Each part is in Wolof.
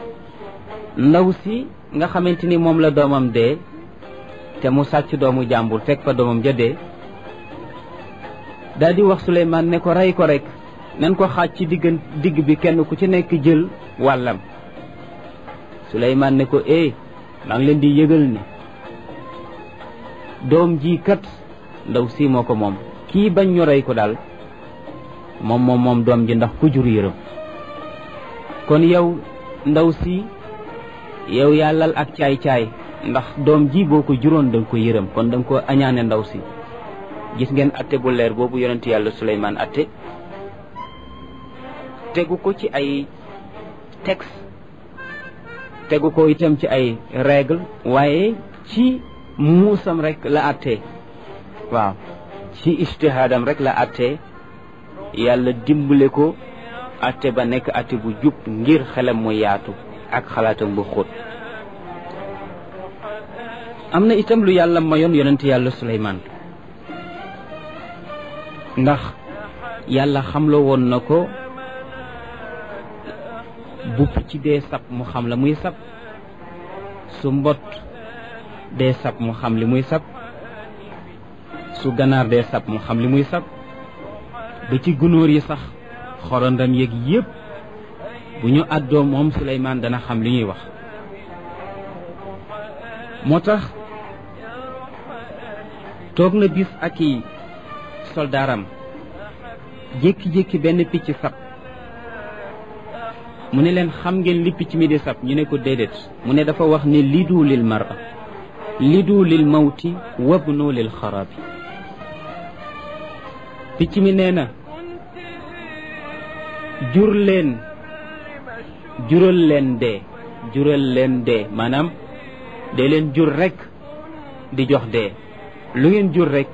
ndaw si nga xamante ni moom la doomam dee te mu sàcc doomu jàmbur fekk fa doomam ja dee daal di wax Suleymaan ne ko rey ko rek nen ko xaaj ci diggan digg bi kenn ku ci nekk jël wàllam Suleymaan ne ko eh maa ngi leen di yëgal ne doom ji kat ndaw si moo ko moom kii bañ ñu rey ko daal moom moom moom doom ji ndax ku jur yërëm kon yow ndaw si yow yaa lal ak caay-caay ndax doom ji boo ko juróon da nga ko yërëm kon da nga ko añaane ndaw si gis ngeen atte bu leer boobu yonent yàlla Suleymaan atte tegu ko ci ay texte tegu ko itam ci ay règle waaye ci muusam rek la atte waaw ci ijtihaadam rek la atte yàlla dimbale ko atte ba nekk atte bu jub ngir xelam mu yaatu ak xalaatam bu xóot am na itam lu yàlla mayoon yonent yàlla Suleymaan ndax yàlla xamloo woon na ko bu picc dee sab mu xam la muy sab su mbot dee sab mu xam li muy sab su ganaar dee sab mu xam li muy sab ba ci gunóor yi sax xorondam yeeg yépp bu ñu àddoo moom Suleymaan dana xam li ñuy wax moo tax toog na bis ak i soldaaram jékki-jékki benn picc sab mu ne leen xam ngeen li picc mi di sab ñu ne ko déedéet mu ne dafa wax ne lidu lil mara lidu lil mawti wabnu lil xarabi picc mi nee na jur leen jural leen dee jural leen dee maanaam dee leen jur rek di jox dee lu ngeen jur rek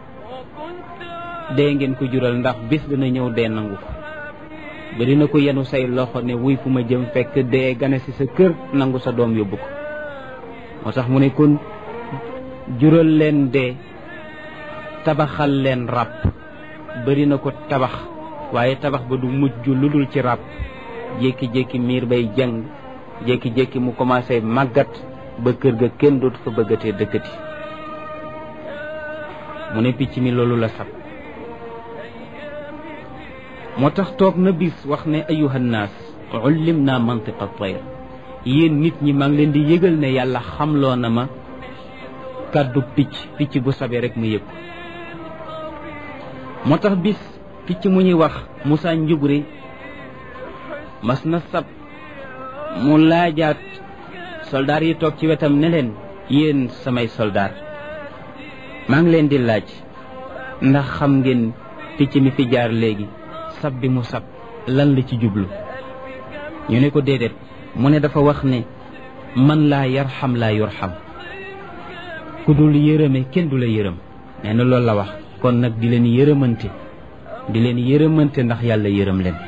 dee ngeen ko jural ndax bis dina ñëw dee nangu ko bari na ko yenu say loxo ne wuy fu ma jëm fekk dee gane ci sa kër nangu sa doom yóbbu ko moo tax mu ne kon jural leen dee tabaxal leen ràbb bari na ko tabax waaye tabax ba du mujj lu dul ci ràbb jékki-jékki miir bay jàng jékki-jékki mu commencé màggat ba kër ga kenn dootu fa bëggatee dëkkati mu ne picc mi loolu la sab moo tax toog na bis wax ne ayuha nnaas ullim naa mantiqa tayr yéen nit ñi maa ngi leen di yëgal ne yàlla xamloo na ma kàddu picc picc bu sabee rek mu yëg moo tax bis picc mu ñuy wax Moussa Njubri mas na sab mu laajaat soldaar yi toog ci wetam ne leen yéen samay soldaar maa ngi leen di laaj ndax xam ngeen picc mi fi jaar léegi sab bi mu sab lan la ci jublu ñu ne ko déedéet mu ne dafa wax ne man laa yarxam laa yurxam ku dul yërëme kenn du la yërëm nee na loolu la wax kon nag di leen yërëmante di leen yërëmante ndax yàlla yërëm leen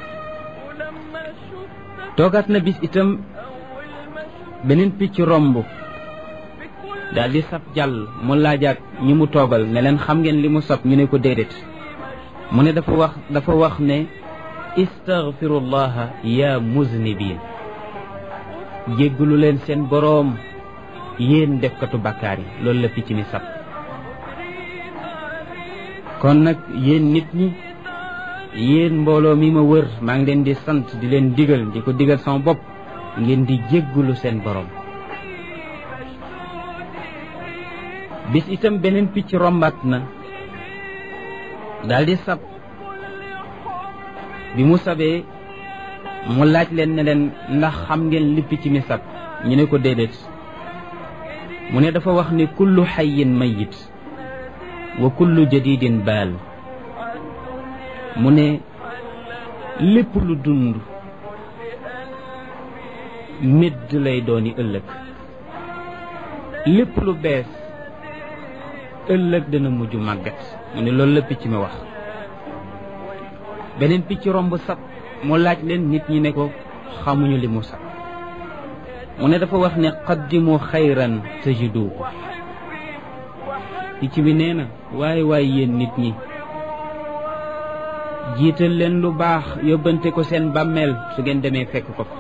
toogaat na bis itam beneen picc romb daal di sab jàll mu laajaat ñi mu toogal ne leen xam ngeen li mu sab ñu ne ko déedéet mu ne dafa wax dafa wax ne istaghfirullaha ya muznibin jéggalu leen seen boroom yéen defkatu bàkkaar yi loolu la picc mi sab kon nag yéen nit ñi yéen mbooloo mi ma wër maa ngi leen di sant di leen digal di ko digal sama bopp ngeen di jéggalu seen boroom bis itam beneen picc rombaat na daldi sab bi mu sabee mu laaj leen ne leen ndax xam ngeen li picc mi sab ñu ne ko déedéet mu ne dafa wax ni kullu xayin mayit wa kullu jadidin baal mu ne lépp lu dund médd lay dooni ëllëg lépp lu bees ëllëg dana mujj màggat mu ne loolu la picc mi wax beneen picc romb sab mu laaj leen nit ñi ne ko xamuñu li mu sab mu ne dafa wax ne qaddimu xayran tajidu ko picc bi nee na waaye waaye yéen nit ñi jiital leen lu baax yóbbante ko seen bàmmeel su ngeen demee fekk ko fa